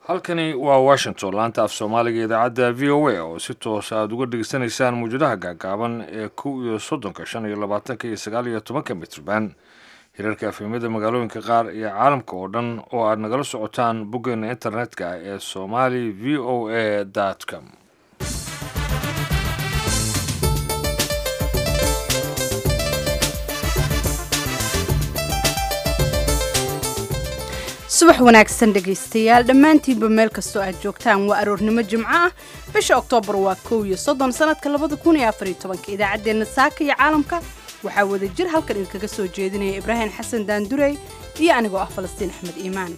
halkani waa washington laanta af soomaaliga idaacadda v o a oo si toos aada uga dhegeysanaysaan muwjadaha gaagaaban ee kow iyo soddonka shan iyo labaatanka iyo sagaal iyo tobanka mitrban hirarka afhimada magaalooyinka qaar iyo caalamka oo dhan oo aad nagala socotaan boggeena internetka ee somali v o a com subax wanaagsan dhegaystayaal dhammaantiinba meel kastoo aad joogtaan waa aroornimo jimco ah bisha oktoobar waa kow iyo soddon sanadka labada kun iyo afariyo tobanka idaacaddeenna saaka iyo caalamka waxaa wada jir halkan idinkaga soo jeedinaya ibraahim xasan daandurey iyo anigoo ah falastiin axmed iimaan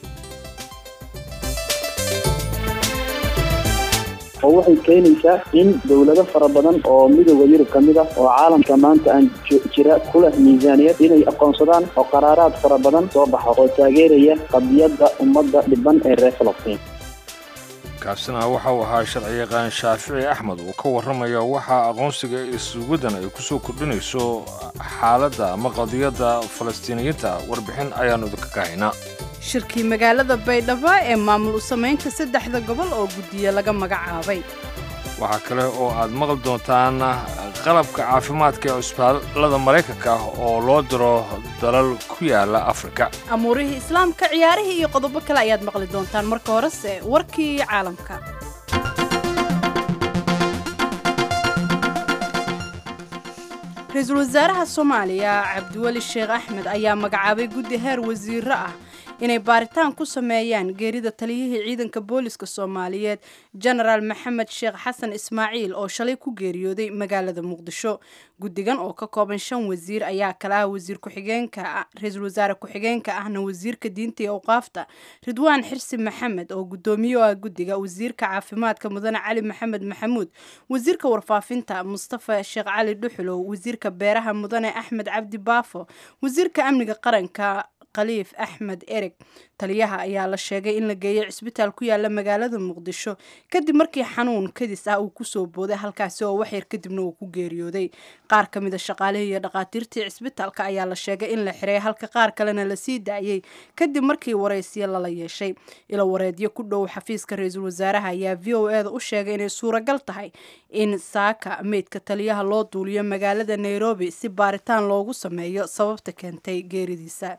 oo waxay keenaysaa in dowlado fara badan oo midooda yurub ka mid ah oo caalamka maanta aan jira ku leh miisaaniyad inay aqoonsadaan oo qaraaraad fara badan soo baxa oo taageeraya qadiyadda ummadda dhiban ee reer falastiin kaasina waxa uu ahaa sharci yaqaan shaafici axmed uu ka warramaya waxa aqoonsiga iswadan ay kusoo kordhinayso xaaladda ama qadiyadda falastiiniyiinta warbixin ayaannu idinka ka haynaa shirkii magaalada baydhabo ee maamul u samaynta saddexda gobol oo guddiye laga magacaabay waxaa kale oo aad maqli doontaan qalabka caafimaadka ee cusbaalada maraykanka ah oo loo diro dalal ku yaala afrika amuurihii islaamka ciyaarihii iyo qodobo kale ayaad maqli doontaan marka horese warkii caalamka ra-iisul wasaaraha soomaaliya cabdiweli sheekh axmed ayaa magacaabay guddi heer wasiiro ah inay baaritaan ku sameeyaan geerida taliyihii ciidanka booliska soomaaliyeed jenaraal maxamed sheekh xasan ismaaciil oo shalay ku geeriyooday magaalada muqdisho guddigan oo ka kooban shan wasiir ayaa kala ah wasiir ku-xigeenka ra-iisul wasaare ku-xigeenka ahna wasiirka diinta iyo awqaafta ridwaan xirsi maxamed oo guddoomiye ah guddiga wasiirka caafimaadka mudane cali maxamed maxamuud wasiirka warfaafinta mustafa sheekh cali dhuxulow wasiirka beeraha mudane axmed cabdi baafo wasiirka amniga qaranka khaliif axmed ereg taliyaha ayaa la sheegay in la geeyay cisbitaal ku yaala magaalada muqdisho kadib markii xanuun kadis ah uu kusoo booday halkaasi oo waxyar kadibna uu ku geeriyooday qaar ka mida shaqaalihii iyo dhakhaatiirtii cisbitaalka ayaa la sheegay in la xiray halka qaar kalena lasii daayey kadib markii waraysiyo lala yeeshay ilo wareedyo ku dhow xafiiska ra-iisul wasaaraha ayaa v o eda u sheegay inay suuragal tahay in saaka meydka taliyaha loo duuliyo magaalada nairobi si baaritaan loogu sameeyo sababta keentay geeridiisa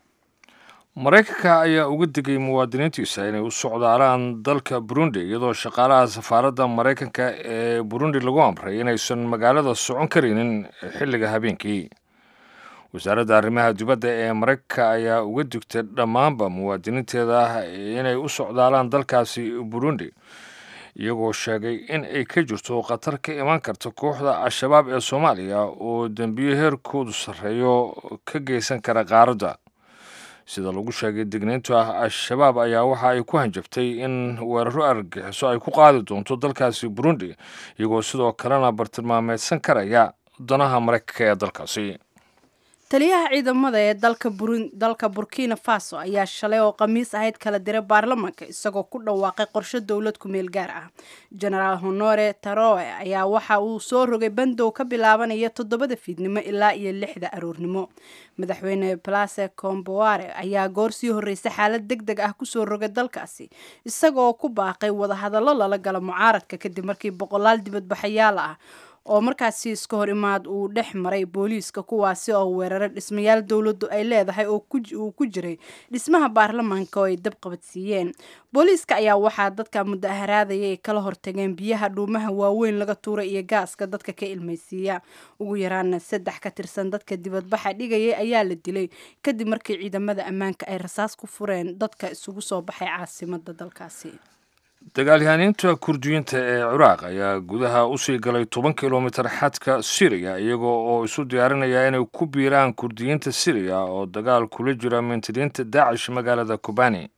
maraykanka ayaa uga digay muwaadiniintiisa inay u socdaalaan dalka burundi iyadoo shaqaalaha safaaradda maraykanka ee burundi lagu amray inaysan magaalada socon karaynin xilliga habeenkii wasaaradda arrimaha dibadda ee maraykanka ayaa uga digtay dhammaanba muwaadiniinteeda inay u socdaalaan dalkaasi burundi iyagoo sheegay in ay ka jirto khatar ka imaan karta kooxda al-shabaab ee soomaaliya oo dembiyo heerkoodu sarreeyo ka geysan kara qaaradda sida lagu sheegay digniintu ah al-shabaab ayaa waxa ay ku hanjabtay in weeraro argagixiso ay ku qaadi doonto dalkaasi burundi iyagoo sidoo kalena bartilmaameedsan karaya danaha maraykanka ee dalkaasi taliyaha ciidamada ee dalka burkina faso ayaa shalay oo khamiis ahayd kala diray baarlamaanka isagoo ku dhawaaqay qorshe dowlad ku-meel gaar ah genaraal honore taroe ayaa waxa uu soo rogay bandow ka bilaabanaya toddobada fiidnimo ilaa iyo lixda aroornimo madaxweyne place comboare ayaa goor sii horreysay xaalad deg deg ah kusoo rogay dalkaasi isagoo ku baaqay wadahadallo lala galo mucaaradka kadib markii boqolaal dibadbaxayaal ah oo markaasi iska hor imaad uu dhex maray booliiska kuwaasi oo weeraray dhismayaal dowladdu ay leedahay oo uu ku jiray dhismaha baarlamaanka oo ay dab qabadsiiyeen booliiska ayaa waxaa dadka mudaharaadaya ay kala hortageen biyaha dhuumaha waaweyn laga tuuray iyo gaaska dadka ka ilmaysiiya ugu yaraana saddex ka tirsan dadka dibadbaxa dhigayay ayaa la dilay kadib markii ciidamada ammaanka ay rasaas ku fureen dadka isugu soo baxay caasimada dalkaasi dagaalyahaaniinta kurdiyiinta ee ciraaq ayaa gudaha usii galay toban kilomitir xadka siriya iyagoo oo isu diyaarinaya inay ku biiraan kurdiyiinta siriya oo dagaal kula jira mintidiinta daacish magaalada kubani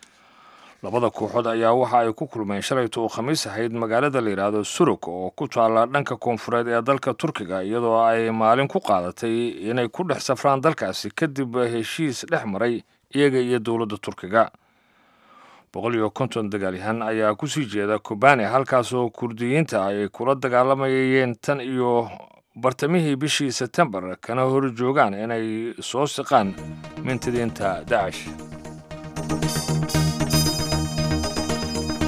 labada kooxood ayaa waxa ay ku kulmeen shalayta oo khamiis ahayd magaalada la yidhaahdo suruk oo ku taalla dhanka koonfureed ee dalka turkiga iyadoo ay maalin ku qaadatay inay ku dhex safraan dalkaasi kadib heshiis dhex maray iyaga iyo dowladda turkiga boqol iyo konton dagaalyahan ayaa kusii jeeda kubani halkaasoo kurdiyiinta ay kula dagaalamayeen tan iyo bartamihii bishii sebtembar kana hor joogaan inay soo siqaan mintidiinta dacash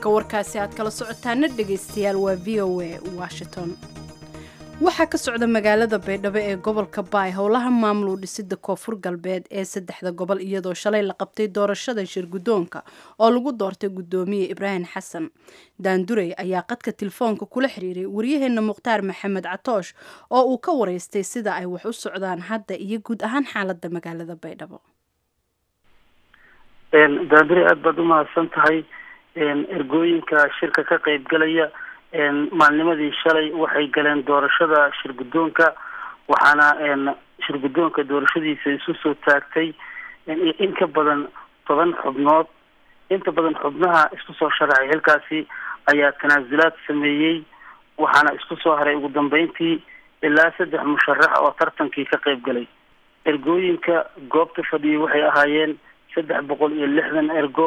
halka warkaasi aad kala socotaana dhegaystayaal waa v o a washington waxaa ka socda magaalada baydhabo ee gobolka baay howlaha maamul dhisida koonfur galbeed ee saddexda gobol iyadoo shalay la qabtay doorashada shirgudoonka oo lagu doortay gudoomiye ibraahim xasan daandurey ayaa qadka telefoonka kula xiriiray waryaheena mukhtaar maxamed catoosh oo uu ka wareystay sida ay wax u socdaan hadda iyo guud ahaan xaalada magaalada baydhabo daandurey aada baad umahadsan tahay ergooyinka shirka ka qeyb galaya maalnimadii shalay waxay galeen doorashada shirgudoonka waxaana shirgudoonka doorashadiisa isu soo taagtay in ka badan toban xubnood inta badan xubnaha isku soo sharaxay xilkaasi ayaa tanaasulaad sameeyey waxaana isku soo haray ugu dambeyntii ilaa saddex musharax oo tartankii ka qeyb galay ergooyinka goobta fadhiyay waxay ahaayeen saddex boqol iyo lixdan ergo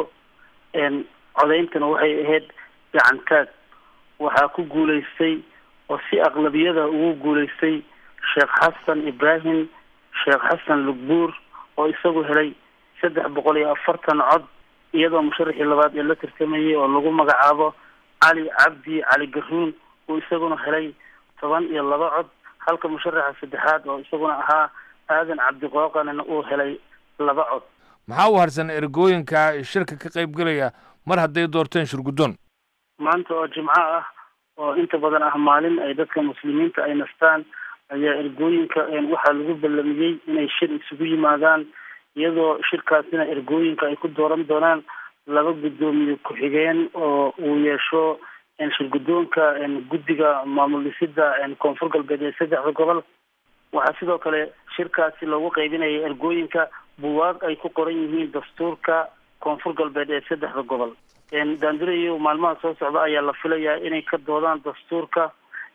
codeyntana waxay ahayd gacantaag waxaa ku guuleystay oo si aqlabiyada ugu guuleystay sheekh xasan ibraahim sheekh xasan lugbuur oo isagu helay saddex boqol iyo afartan cod iyadoo musharaxii labaad ee la tartamayay oo lagu magacaabo cali cabdi cali garuun uu isaguna helay toban iyo laba cod halka musharaxa saddexaad oo isaguna ahaa aadan cabdiqooqanina uu helay laba cod maxaa u harsan ergooyinka shirka ka qayb galaya mar hadday doorteen shirguddoon maanta oo jimco ah oo inta badan ah maalin ay dadka muslimiinta ay nastaan ayaa ergooyinka waxaa lagu ballamiyey inay shir isugu yimaadaan iyadoo shirkaasina ergooyinka ay ku dooran doonaan laba guddoomiye ku-xigeen oo uu yeesho shirguddoonka guddiga maamul dhisida koonfur galbeed ee saddexda gobol waxaa sidoo kale shirkaasi loogu qaybinaya ergooyinka buwaag ay ku qoran yihiin dastuurka koonfur galbeed ee saddexda gobol daandurayo maalmaha soo socda ayaa la filayaa inay ka doodaan dastuurka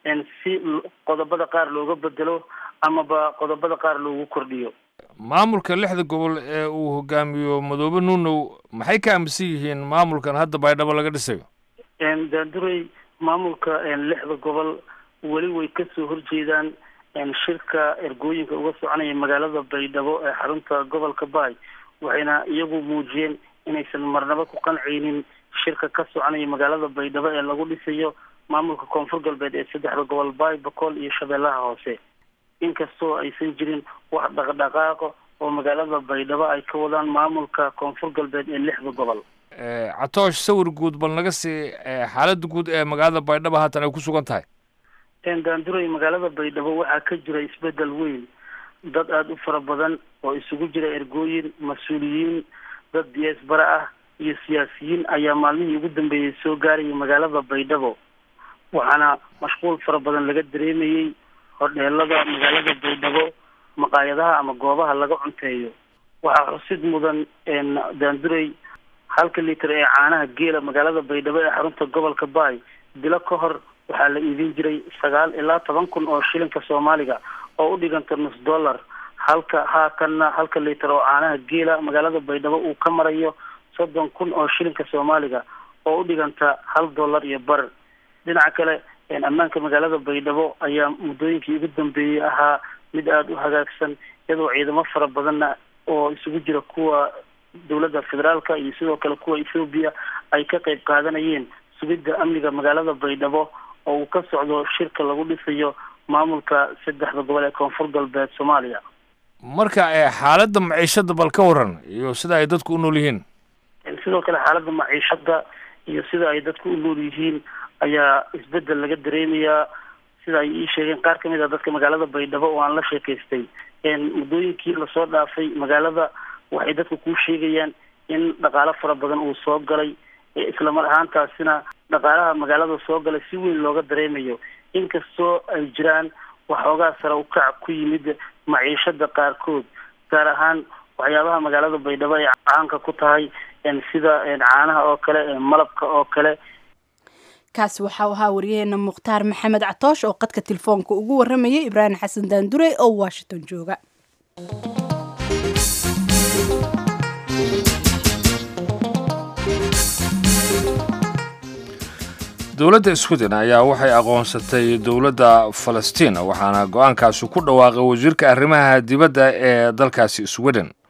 si qodobada qaar looga bedelo amaba qodobada qaar loogu kordhiyo maamulka lixda gobol ee uu hogaamiyo madoobe nuunow maxay ka aaminsan yihiin maamulkan hadda baydhabo laga dhisayo daandurey maamulka lixda gobol weli way kasoo horjeedaan shirka ergooyinka uga soconaya magaalada baydhabo ee xarunta gobolka baay waxayna iyagu muujiyeen inaysan marnabo ku qancaynin shirka ka soconaya magaalada baydhabo ee lagu dhisayo maamulka koonfur galbeed ee saddexda gobol baay bakool iyo shabeellaha hoose inkastoo aysan jirin wax dhaqdhaqaaqo oo magaalada baydhabo ay ka wadaan maamulka koonfur galbeed ee lixda gobol catoosh sawir guud bal naga sii xaaladda guud ee magaalada baydhabo haatan ay ku sugan tahay daanduray magaalada baydhabo waxaa ka jira isbedel weyn dad aada u fara badan oo isugu jira ergooyin mas-uuliyiin dad diyaasbara ah iyo siyaasiyiin ayaa maalmihii ugu dambeeyey soo gaarayay magaalada baydhabo waxaana mashquul fara badan laga dareemayey hodheelada magaalada baydhabo maqaayadaha ama goobaha laga cunteeyo waxaa xusid mudan daanduray halka liiter ee caanaha geela magaalada baydhabo ee xarunta gobolka baay bilo ka hor waxaa la iibin jiray sagaal ilaa toban kun oo shilinka soomaaliga oo u dhiganta nus dollar halka haatanna halka liiter oo caanaha geela magaalada baydhabo uu ka marayo soddon kun oo shilinka soomaaliga oo u dhiganta hal dollar iyo bar dhinaca kale ammaanka magaalada baydhabo ayaa muddooyinkii ugu dambeeyey ahaa mid aada u hagaagsan iyadoo ciidamo fara badanna oo isugu jira kuwa dowladda federaalka iyo sidoo kale kuwa ethoobiya ay ka qayb qaadanayeen sugidda amniga magaalada baydhabo oo uu ka socdo shirka lagu dhisayo maamulka saddexda gobol ee koonfur galbeed soomaaliya marka xaaladda maciishada bal ka waran iyo sida ay dadku u nool yihiin sidoo kale xaaladda maciishada iyo sida ay dadku u nool yihiin ayaa isbedel laga dareemayaa sida ay ii sheegeen qaar kamid a dadka magaalada baydhabo oo aan la sheekaystay muddooyinkii lasoo dhaafay magaalada waxay dadka kuu sheegayaan in dhaqaalo fara badan uu soo galay islamar ahaantaasina dhaqaalaha magaalada soo galay si weyn looga dareemayo inkastoo ay jiraan waxoogaa sare ukac ku yimid maciishada qaarkood gaar ahaan waxyaabaha magaalada baydhabo ay caanka ku tahay sida caanaha oo kale malabka oo kale kaasi waxau ahaa waryaheena mukhtaar maxamed catoosh oo qadka telefoonka ugu waramayay ibraahim xasan daandurey oo washington jooga dowladda sweden ayaa waxay aqoonsatay dowladda falastiin waxaana go-aankaasi ku dhawaaqay wasiirka arrimaha dibadda ee dalkaasi sweden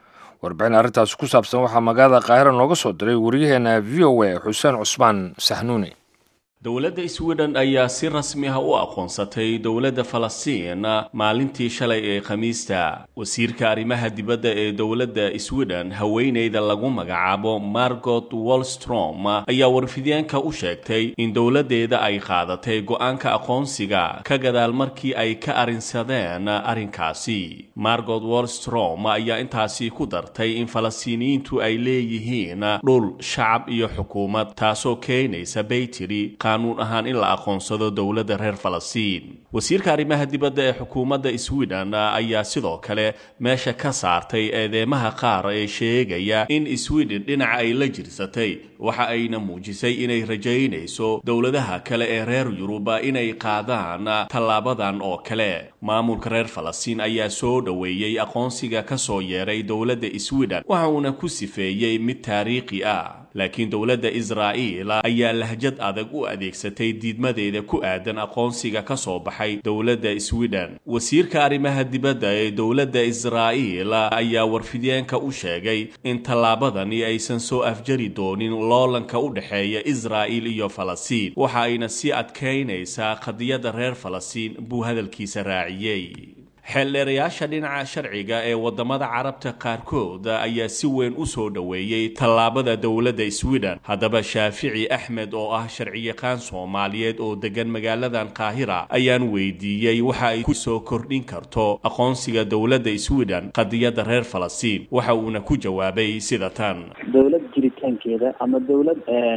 warbixin arrintaasi ku saabsan waxaa magaalada qaahira nooga soo diray waryaheena v o a xuseen cusmaan saxnuuni dowladda sweden ayaa si rasmi ah u aqoonsatay dowladda falastiin maalintii shalay ee khamiista wasiirka arrimaha dibadda ee dowladda sweden haweeneyda lagu magacaabo margot wolstrom ayaa warfidyaanka u sheegtay in dowladdeeda ay qaadatay go-aanka aqoonsiga ka gadaal markii ay ka arrinsadeen arrinkaasi margot wolstrom ayaa intaasi ku dartay in falastiiniyiintu ay leeyihiin dhul shacab iyo xukuumad taasoo keenaysa bay tiri qanuun ahaan in la aqoonsado dowladda reer falastiin wasiirka arrimaha dibadda ee xukuumadda sweden ayaa sidoo kale meesha ka saartay eedeemaha qaar ee sheegaya in sweden dhinaca ay la jirsatay waxa ayna muujisay inay rajaynayso dowladaha kale ee reer yuruba inay qaadaan tallaabadan oo kale maamulka reer falastiin ayaa soo dhoweeyey aqoonsiga ka soo yeeray dowladda sweden waxa uuna ku sifeeyey mid taariikhi ah laakiin dowladda israa'iil ayaa lahjad adag u adeegsatay diidmadeeda ku aadan aqoonsiga ka soo baxay dowladda sweden wasiirka arrimaha dibadda ee dowladda israa'iil ayaa warfidyaanka u sheegay in tallaabadani aysan soo afjari doonin loolanka u dhexeeya israa'iil iyo falastiin waxa ayna sii adkaynaysaa qadiyadda reer falastiin buu hadalkiisa raaciyey xeeldheerayaasha dhinaca sharciga ee wadamada carabta qaarkood ayaa si weyn u soo dhoweeyey tallaabada dowladda sweden haddaba shaafici axmed oo ah sharciyaqaan soomaaliyeed oo degan magaaladan qaahira ayaan weydiiyey waxa ay ku soo kordhin karto aqoonsiga dowladda sweden qadiyadda reer falastiin waxa uuna ku jawaabay sida tan dowlad jiritaankeeda ama dowlad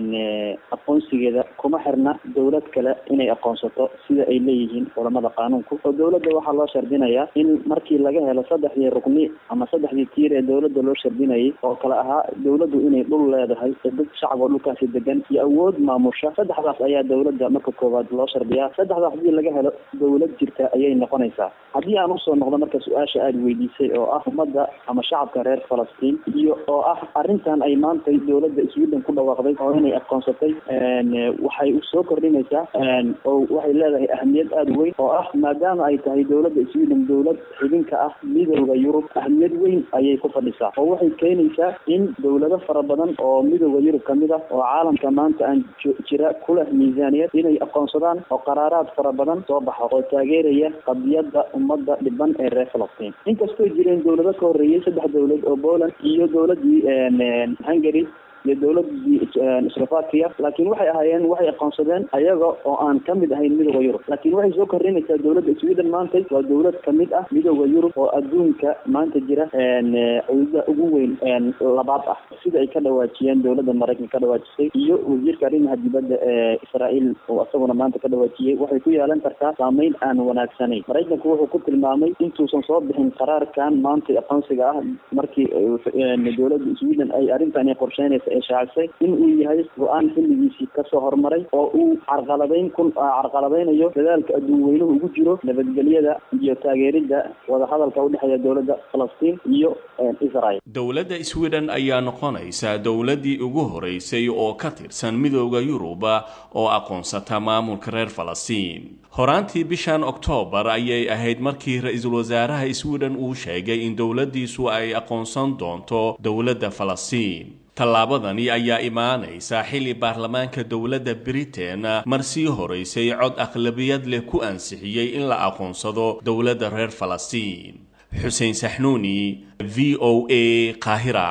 aqoonsigeeda kuma xirna dowlad kale inay aqoonsato sida ay leeyihiin culamada qaanuunku oo dowladda waxaa loo shardinaya in markii laga helo saddexdii rukni ama saddexdii tiir ee dowladda loo shardinayay oo kale ahaa dowladdu inay dhul leedahay dad shacab oo dhulkaasi degan iyo awood maamusha saddexdaas ayaa dowladda marka koowaad loo shardiyaa saddexdaas haddii laga helo dowlad jirta ayay noqonaysaa haddii aan usoo noqdo marka su-aasha aada weydiisay oo ah ummadda ama shacabka reer falastiin iyo oo ah arrintan ay maantay dowladda sweden ku dhawaaqday oo inay aqoonsatay waxay soo kordhinaysaa oo waxay leedahay ahmiyad aada weyn oo ah maadaama ay tahay dowladda sweden dowlad xidinka ah midooda yurub ahmiyad weyn ayay ku fadhisaa oo waxay keenaysaa in dowlado fara badan oo midooda yurub kamid ah oo caalamka maanta aan jira ku leh miisaaniyad inay aqoonsadaan oo qaraaraad fara badan soo baxo oo taageeraya qadiyadda ummadda dhiban ee reer falastiin inkastoo jireen dowlado ka horreeyay saddex dowlad oo poland iyo dowladii hungary iyo dowladii slovakia laakiin waxay ahaayeen waxay aqoonsadeen ayaga oo aan kamid ahayn midooda yurub laakiin waxay soo kordhinaysaa dowladda sweden maanta waa dowlad kamid ah midooda yurub oo adduunka maanta jira cudada ugu weyn labaad ah sida ay ka dhawaajiyeen dowladda maraykanka ka dhawaajisay iyo wasiirka arrimaha dibadda ee israael oo isaguna maanta ka dhawaajiyey waxay ku yeelan kartaa saameyn aan wanaagsanayn maraykanku wuxuu ku tilmaamay intuusan soo bixin qaraarkan maanta aqoonsiga ah markii dowladda sweden ay arrintan qorsheynaysa shaacisay in uu yahay go-aan xilligiisii kasoo hormaray oo uu carqaladeyn ku carqaladeynayo dadaalka adduun weynuhu ugu jiro nabadgelyada iyo taageeridda wadahadalka udhexeeya dowladda falastiin iyo israel dowladda sweden ayaa noqonaysa dowladdii ugu horeysay oo ka tirsan midooda yuruba oo aqoonsata maamulka reer falastiin horaantii bishan oktoobar ayay ahayd markii ra-iisul wasaaraha sweden uu sheegay in dowladdiisu ay aqoonsan doonto dowladda falastiin tallaabadani ayaa imaanaysa xilli baarlamaanka dowladda britain mar sii horeysay cod aqlabiyad leh ku ansixiyey in la aqoonsado dowladda reer falastiin xuseen saxnuuni v o a qaahira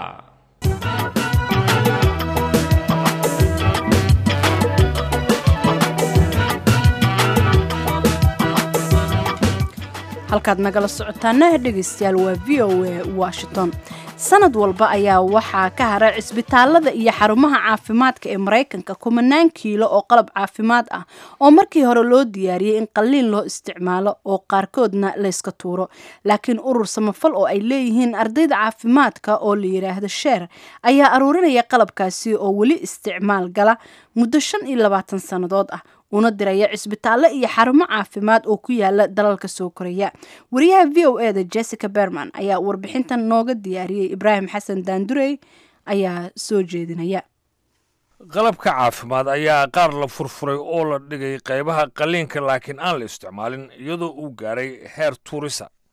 halkaad nagala socotaana dhegaystayaal waa v o a washington sanad walba ayaa waxaa ka hara cisbitaalada iyo xarumaha caafimaadka ee maraykanka kumanaan kiilo oo qalab caafimaad ah oo markii hore loo diyaariyey in qalliin loo isticmaalo oo qaarkoodna layska tuuro laakiin urur samafal oo ay leeyihiin ardayda caafimaadka oo la yidhaahdo sheer ayaa aruurinaya qalabkaasi oo weli isticmaal gala muddo shan iyo labaatan sannadood ah una diraya cisbitaallo iyo xarumo caafimaad oo ku yaala dalalka soo koraya wariyaha v o eda jessica berman ayaa warbixintan nooga diyaariyey ibraahim xasan daandurey ayaa soo jeedinaya qalabka caafimaad ayaa qaar la furfuray oo la dhigay qaybaha qalliinka laakiin aan la isticmaalin iyadoo uu gaaray heer tuurisa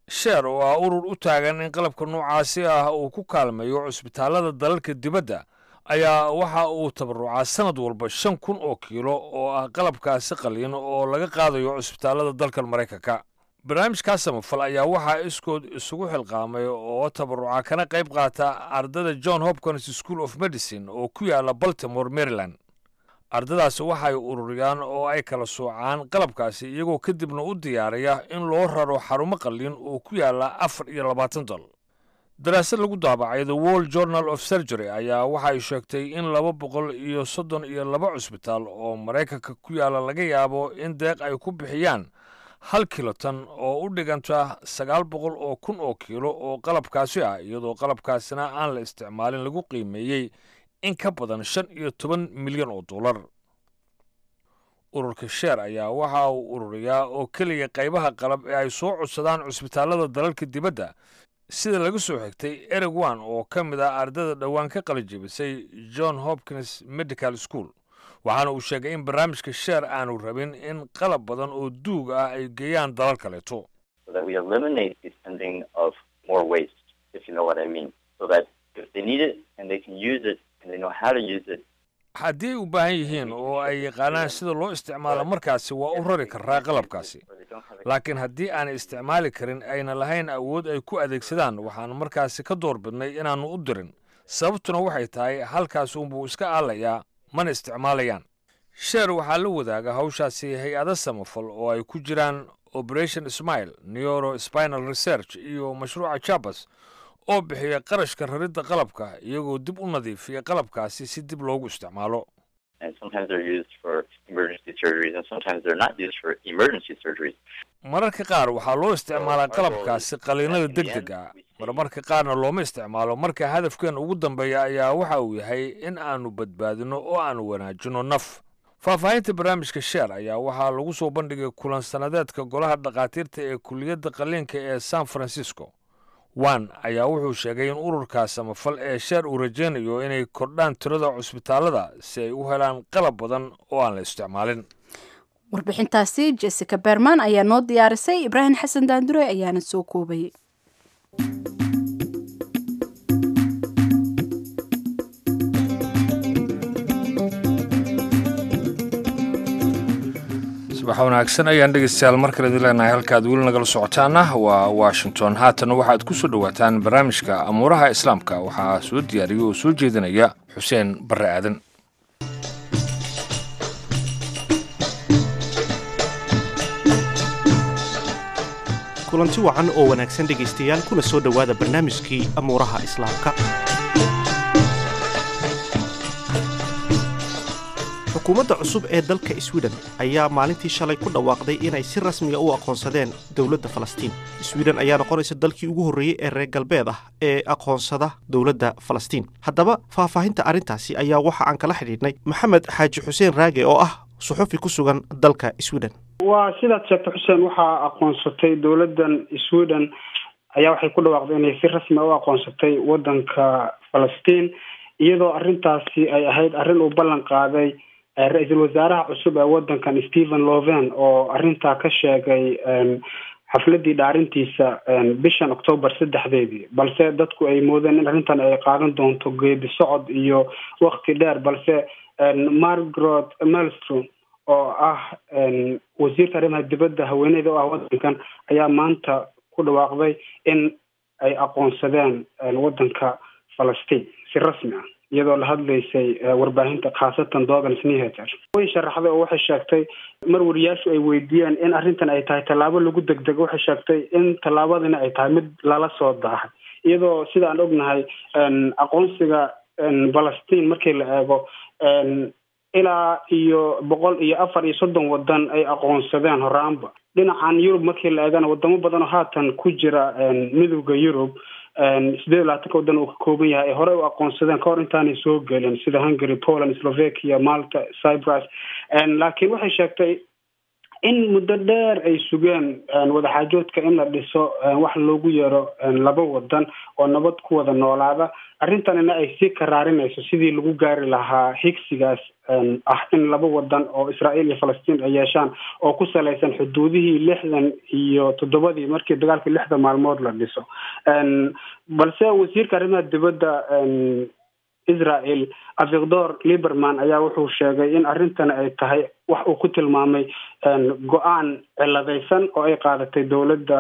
sheer oo ah urur u taagan in qalabka noocaasi ah uu ku kaalmeeyo cusbitaallada dalalka dibadda ayaa waxa uu tabarucaa sanad walba shan kun oo kiilo oo ah qalabkaasi qaliin oo laga qaadayo cusbitaallada dalkan maraykanka barnaamijkaa samafal ayaa waxaa iskood isugu xilqaamay oo tabaruca kana qayb qaata ardada john hopkins school of medicine oo ku yaala baltimore maryland ardadaasi waxay ururiyaan oo ay kala soocaan qalabkaasi iyagoo kadibna u diyaariya in loo raro xarumo qalliin oo ku yaala afar iyo labaatan dal daraasad lagu daabacay the world journal of surgery ayaa waxay sheegtay in laba boqol iyo soddon iyo laba cusbitaal oo maraykanka ku yaala laga yaabo in deeq ay ku bixiyaan hal kilotan oo u dhiganta sagaal boqol oo kun oo kiilo oo qalabkaasi ah iyadoo qalabkaasina aan la isticmaalin lagu qiimeeyey in ka badan shan iyo toban milyan oo dollar ururka sheer ayaa waxa uu ururiyaa oo keliya qaybaha qalab ee ay soo codsadaan cusbitaallada dalalka dibadda sida laga soo xigtay ereg one oo ka mid ah ardada dhowaan ka qalijibisay john hopkins medical school waxaana uu sheegay in barnaamijka sheer aanu rabin in qalab badan oo duug ah ay geeyaan dalal kaleeto haddii ay u baahan yihiin oo ay yaqaanaan sida loo isticmaalo markaasi waa u rari karaa qalabkaasi laakiin haddii aanay isticmaali karin ayna lahayn awood ay ku adeegsadaan waxaan markaasi ka door bidnay inaannu u dirin sababtuna waxay tahay halkaas uunbuu iska aalayaa mana isticmaalayaan sheer waxaa la wadaaga hawshaasi hay-ado samafal oo ay ku jiraan operation smile neuro spinal research iyo mashruuca jabas oo bixiya qarashka raridda qalabka iyagoo dib u nadiifiya qalabkaasi si dib loogu isticmaalo mararka qaar waxaa loo isticmaalaa qalabkaasi qaliinada deg deg ah marmarka qaarna looma isticmaalo marka hadafkeen ugu dambeeya ayaa waxa uu yahay in aanu badbaadino oo aanu wanaajino naf faahfaahinta barnaamijka sheer ayaa waxaa lagu soo bandhigay kulan sannadeedka golaha dhakhaatiirta ee kuliyadda qaliinka ee san francisco wan ayaa wuxuu sheegay in ururka samafal ee sheer uu rajaynayo inay kordhaan tirada cusbitaallada si ay u helaan qalab badan oo aan la isticmaalin warbixintaasi jessica berman ayaa noo diyaarisay ibraahim xasan daandure ayaana soo koobayay subax wanaagsan ayaan dhegeystayaal mar kale idin leenahay halkaad weli nagala socotaana waa washington haatan waxaad ku soo dhowaataan barnaamijka amuuraha islaamka waxaa soo diyaariya oo soo jeedinaya xuseen barre aadan kulanti wacan oo wanaagsan dhegaystayaal kuna soo dhowaada barnaamijkii amuuraha islaamka xukuumadda cusub ee dalka swiden ayaa maalintii shalay ku dhawaaqday inay si rasmiga u aqoonsadeen dowladda falastiin swiden ayaa noqonaysa dalkii ugu horreeyey ee reer galbeed ah ee aqoonsada dowladda falastiin haddaba faahfaahinta arrintaasi ayaa waxa aan kala xidhiidhnay maxamed xaaji xuseen raage oo ah suxufi ku sugan dalka swiden waa sidaad sheegtay xuseen waxaa aqoonsatay dowladdan sweden ayaa waxay ku dhawaaqday inay si rasmi u aqoonsatay waddanka falastiin iyadoo arrintaasi ay ahayd arrin uu ballan qaaday ra-iisul wasaaraha cusub ee waddankan stephen loven oo arrintaa ka sheegay xafladii dhaarintiisa bishan octoobar saddexdeedii balse dadku ay moodeen in arrintan ay qaadan doonto geedi socod iyo wakti dheer balse margaret melstrom oo ah wasiirka arrimaha dibadda haweeneyda oo ah waddankan ayaa maanta ku dhawaaqday in ay aqoonsadeen waddanka falastiin si rasmi ah iyadoo la hadlaysay warbaahinta khaasatan dogan snehater way sharaxday oo waxay sheegtay mar wariyaashu ay weydiiyeen in arrintan ay tahay tallaabo lagu degdego waxay sheegtay in tallaabadina ay tahay mid lala soo daahay iyadoo sida aan ognahay aqoonsiga falastiin markii la eego ilaa iyo boqol iyo afar iyo soddon wadan ay aqoonsadeen horaanba dhinacan yurub markii la eegana wadamo badan oo haatan ku jira midowda yurub sideed iyo labaatanka wadan uu ka kooban yahay ay horey u aqoonsadeen kahor intaanay soo gelin sida hungary poland slovakia malta cyprus laakiin waxay sheegtay in muddo dheer ay sugeen wadaxaajoodka in la dhiso wax loogu yeero laba wadan oo nabad ku wada noolaada arrintanina ay sii karaarinayso sidii lagu gaari lahaa higsigaas ah in laba wadan oo israael iyo falastiin ay yeeshaan oo ku salaysan xuduudihii lixdan iyo toddobadii markii dagaalkii lixda maalmood la dhiso balse wasiirka arrimaha dibadda israel avigdor liberman ayaa wuxuu sheegay in arrintan ay tahay wax uu ku tilmaamay go-aan ciladaysan oo ay qaadatay dowladda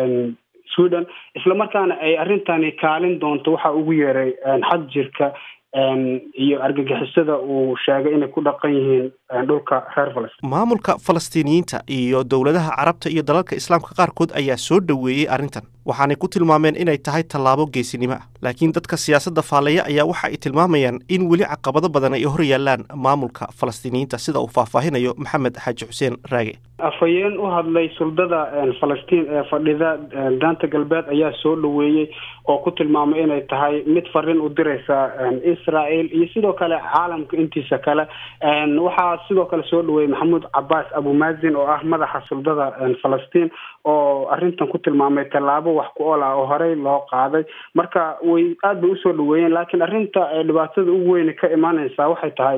sweden islamarkaana ay arrintani kaalin doonto waxa ugu yeeray xad jirka iyo argagixisada uu sheegay inay ku dhaqan yihiin dhulka reer falastiin maamulka falastiiniyiinta iyo dowladaha carabta iyo dalalka islaamka qaarkood ayaa soo dhoweeyey arrintan waxaanay ku tilmaameen inay tahay tallaabo geesinimo ah laakiin dadka siyaasadda faallaya ayaa waxa ay tilmaamayaan in weli caqabado badan ay hor yaallaan maamulka falastiiniyiinta sida uu faahfaahinayo maxamed xaaji xuseen raage afhayeen u hadlay suldada falastiin ee fadhida daanta galbeed ayaa soo dhoweeyey oo ku tilmaamay inay tahay mid fariin u diraysa israel iyo sidoo kale caalamka intiisa kale waxaa sidoo kale soo dhaweeyey maxamuud cabaas abumazin oo ah madaxa suldada falastiin oo arrintan ku tilmaamay tallaabo wax ku ool ah oo horey loo qaaday marka way aad bay usoo dhaweeyeen laakiin arrinta dhibaatada ugu weyne ka imaaneysaa waxay tahay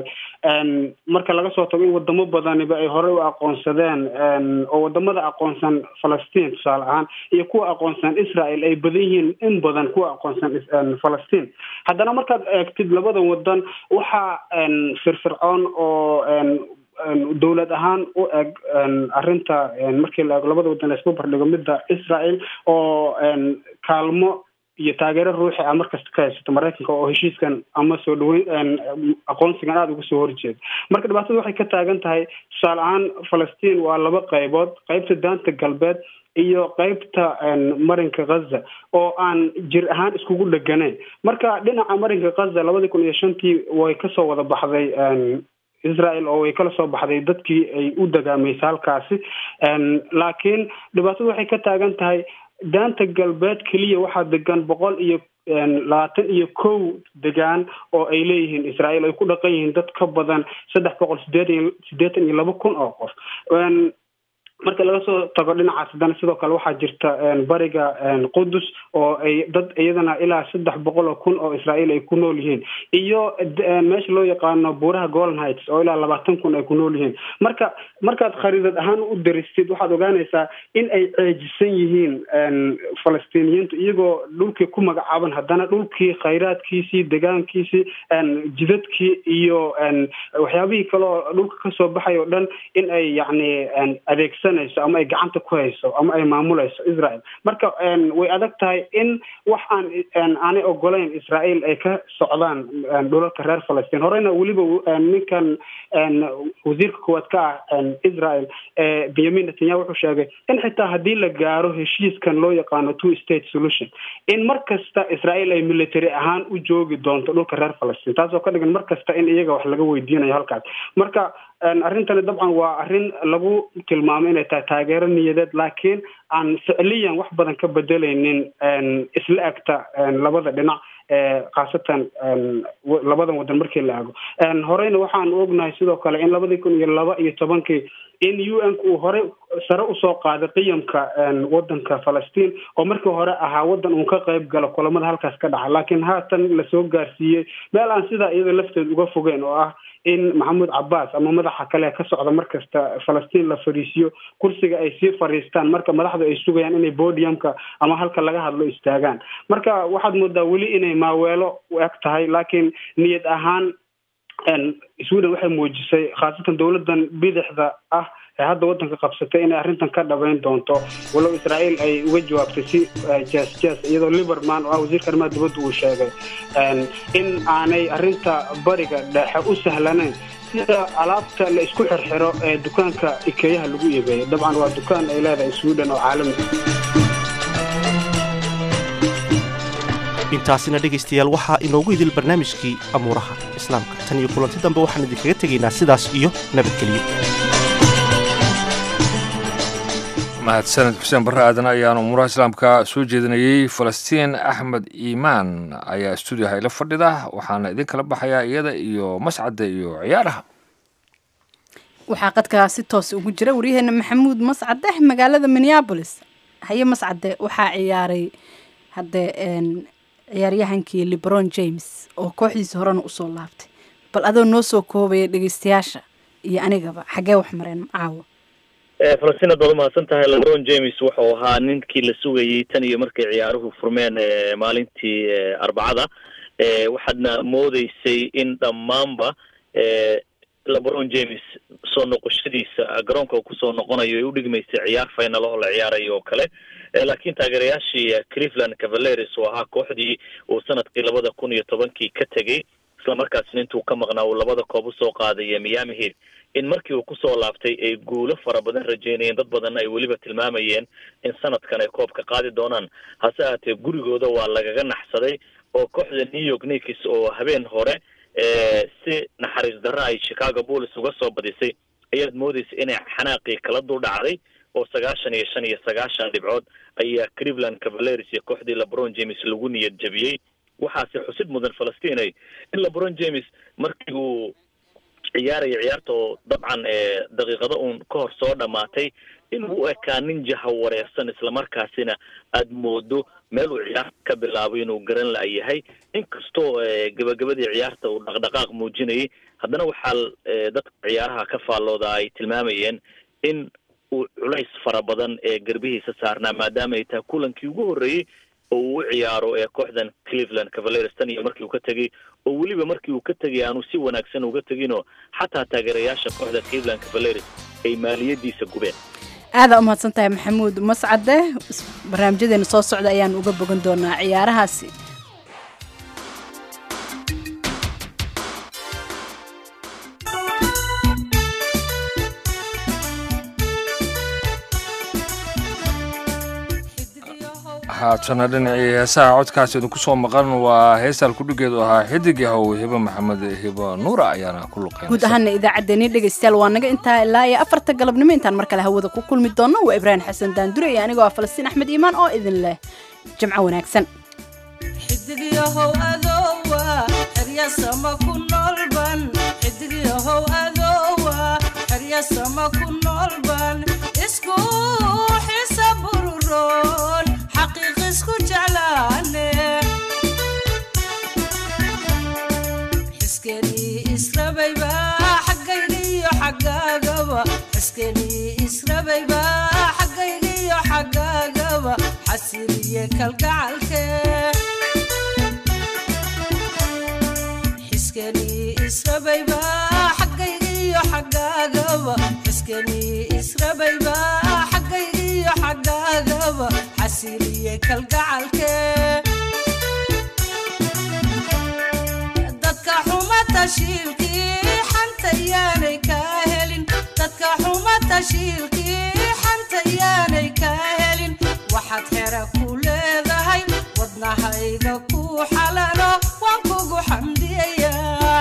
marka laga soo tago in wadamo badaniba ay horey u aqoonsadeen oo wadamada aqoonsan falastiin tusaale ahaan iyo kuwa aqoonsan israel ay badan yihiin in badan kuwa aqoonsan falastiin haddana markaad eegtid labada wadan waxaa firfircoon oo dowlad ahaan u eg arrinta markii la eego labada wadan la isku bardhigo midda israel oo kaalmo iyo taageero ruuxi ah markasta ka haysato maraykanka oo heshiiskan ama soo dhaweyn aqoonsigan aada uga soo horjeeda marka dhibaatada waxay ka taagan tahay tusaale ahaan falastiin waa laba qaybood qaybta daanta galbeed iyo qaybta marinka ghaza oo aan jir ahaan iskugu dheganayn marka dhinaca marinka ghaza labadii kun iyo shantii way kasoo wada baxday israel oo way kala soo baxday dadkii ay u dagaamaysa halkaasi laakiin dhibaatadu waxay ka taagan tahay daanta galbeed keliya waxaa degan boqol iyo labaatan iyo kow degaan oo ay leeyihiin israel ay ku dhaqan yihiin dad ka badan saddex boqol sideetan sideetan iyo laba kun oo qof marka laga soo tago dhinacaas haddana sidoo kale waxaa jirta bariga qudus oo ay dad iyadana ilaa saddex boqol oo kun oo israel ay ku nool yihiin iyo meesha loo yaqaano buuraha golden heights oo ilaa labaatan kun ay ku nool yihiin marka markaad khariidad ahaan u daristid waxaad ogaanaysaa in ay ceejisan yihiin falastiiniyiintu iyagoo dhulkii ku magacaaban haddana dhulkii khayraadkiisii degaankiisii jidadkii iyo waxyaabihii kale oo dhulka kasoo baxay oo dhan in ay yacni adeegsan ama ay gacanta ku hayso ama ay maamulayso israel marka way adag tahay in wax aan aanay ogolayn israel ay ka socdaan dhulalka reer falastiin horeyna weliba ninkan wasiirka koowaad ka ah israel benyamin netanyahu wuxuu sheegay in xitaa haddii la gaaro heshiiskan loo yaqaano two state solution in mar kasta israel ay military ahaan u joogi doonto dhulka reer falastiin taasoo ka dhigan mar kasta in iyaga wax laga weydiinayo halkaas marka arrintani dabcan waa arrin lagu tilmaamo inay tahay taageero niyadeed laakiin aan ficliyan wax badan ka bedelaynin isla egta labada dhinac khaasatan labadan wadan markii la ego horeyna waxaan ognahay sidoo kale in labadii kun iyo laba iyo tobankii in u n uu horey sare usoo qaaday qiyamka wadanka falastiin oo markii hore ahaa wadan uun ka qayb galo kulamada halkaas ka dhaca laakiin haatan lasoo gaarsiiyey meel aan sidaa iyada lafteed uga fogeen oo ah in maxamuud cabaas ama madaxa kale ka socda markasta falastiin la fariisiyo kursiga ay sii fariistaan marka madaxdu ay sugayaan inay bodiumka ama halka laga hadlo istaagaan marka waxaad moodaa weli inay maaweelo u eg tahay laakiin niyad ahaan sweden waxay muujisay khaasatan dowladan bidixda ah ee hadda wadanka qabsatay inay arrintan ka dhabayn doonto walow israel ay uga jawaabtay si jes jes iyadoo liberman oo ah wasiirka arrimaha dibadda uu sheegay in aanay arrinta bariga dhexe u sahlanayn sida alaabta la isku xirxiro ee dukaanka ikeeyaha lagu iibeeyo dabcan waa dukaan ay leedahay sweden oo caalami intaasina dhegaystayaal waxaa inoogu idil barnaamijkii amuuraha islaamka tan iyo kulanti dambe waxaan idinkaga tegaynaa sidaas iyo nabadgelyo mahadsaned xuseen barre aadan ayaan umuuraha islaamka soo jeedinayey falastiin axmed iimaan ayaa stuudiyaha ila fadhida waxaana idin kala baxayaa iyada iyo mascadda iyo ciyaaraha waxaa qadkaa si toos ugu jira waryaheena maxamuud mascade magaalada minneabolis haye mascade waxaa ciyaaray haddee ciyaaryahankii lebron james oo kooxdiisa horena usoo laabtay bal adoo noo soo koobaya dhegeystayaasha iyo anigaba xaggee wax mareen caawa falastiin ad baad umahadsan tahay lebron james wuxuu ahaa ninkii la sugayay tan iyo markay ciyaaruhu furmeen maalintii arbacada waxaadna moodeysay in dhammaanba lebron james soo noqoshadiisa garoonka uu kusoo noqonayo ay udhigmaysay ciyaar final oo la ciyaarayo oo kale laakiin taageerayaashii cleveland cavaleres oo ahaa kooxdii uu sanadkii labada kun iyo tobankii ka tegay isla markaasna intuu ka maqnaa uu labada koob usoo qaaday miami heat in markii uu kusoo laabtay ay guulo fara badan rajeynayeen dad badanna ay weliba tilmaamayeen in sanadkan ay koobka qaadi doonaan hase ahaatee gurigooda waa lagaga naxsaday oo kooxda new york nikis oo habeen hore si naxariis darro ay chicago bulls uga soo badisay ayaad moodeysa inay xanaaqii kala dul dhacday oo sagaashan iyo shan iyo sagaashan dhibcood ayaa cleveland cavaleres iyo kooxdii lebron james lagu niyad jabiyey waxaase xusid mudan falastinay in lebron james markii uu ciyaaraya ciyaarta oo dabcan daqiiqado uun ka hor soo dhamaatay inuu u ekaa nin jaha wareersan islamarkaasina aad moodo meel uu ciyaarta ka bilaabo inuu garan la-yahay inkastoo gabagabadii ciyaarta uu dhaqdhaqaaq muujinayay haddana waxaa dadka ciyaaraha ka faallooda ay tilmaamayeen in uu culays fara badan ee garbihiisa saarnaa maadaama ay tahay kulankii ugu horreeyey oo uu u ciyaaro ee kooxdan cleveland cavaleres tan iyo markii uu ka tegay oo weliba markii uu ka tegay aanu si wanaagsan uga teginoo xataa taageerayaasha kooxda cleveland cavaleres ay maaliyadiisa gubeen aadaa umahadsan tahay maxamuud mascade barnaamijyadeena soo socda ayaan uga bogan doonaa ciyaarahaasi haatana dhinacii heesaha codkaas idinku soo maqan waa heestaan kudhigeedu ahaa xidig yahow hibo maxamed hibo nuura ayaana ku luqeyn guud ahaana idaacaddeenii dhegaystayaal waa naga intaa ilaa iyo afarta galabnimo intaan mar kale hawada ku kulmi doonno waa ibraahim xasan daandure iyo anigoo ah falastiin axmed iimaan oo idin leh jimco wanaagsan xidigyahow adowa xeryasama ku noolban xidigyahow adowa xeryasama ku noolban isku xisa bururoon xaqiiq isku jeclaane xiskenii israbayba xaggayga iyo xaggaagaba xiskenii israbayba xaggayga iyo xaggaagaba xasiliye kalgacalke xiskenii israbayba xaggayga iyo xaggaagaba xiskenii israbayba xaggayga iyo xaggaagaba xasiliye kalgacalke dadka xuma tashiilkii xanta yaanay kaa helin dadka xuma tashiilkii xanta yaanay kaa helin waxaad xera ku leedahay wadnahayga ku xalano waan kugu xamdiyayaa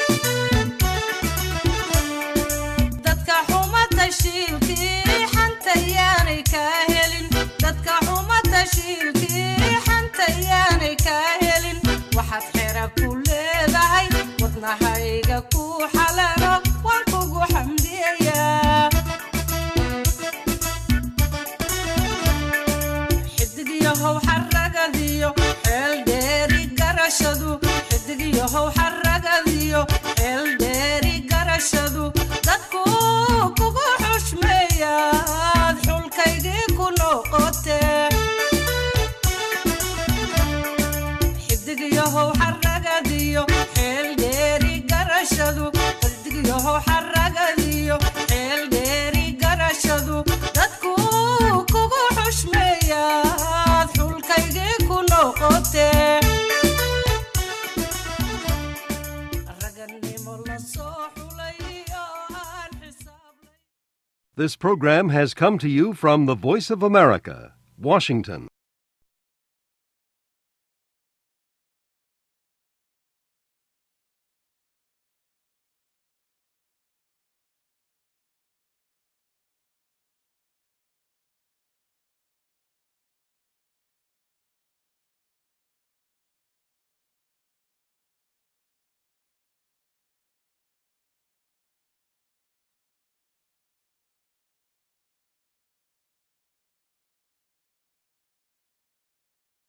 dadka xuma tashiilkii xanta yaanay kaa helin dadka xuma tashiilkii xanta yaanay kaa helin waxaad xera ku leedahay wadnahayga ku xalano waan kugu xamdiyayaa xidigyahow xaragadiyo xeel dheeri garashadu xidigyahow xaragadiyo xeel dheeri garashadu dadku kugu xushmeeyaad xulkaygii ku noqotee xidigyahow xaragadiyo xeel dheeri garashadu xidigyahow xaragadiyo xeel dheeri garashadu dadku kugu xushmeeyaad xulkaygii ku noqotee raganimo la soo xulay oo aan xisaab This program has come to you from the Voice of America, Washington.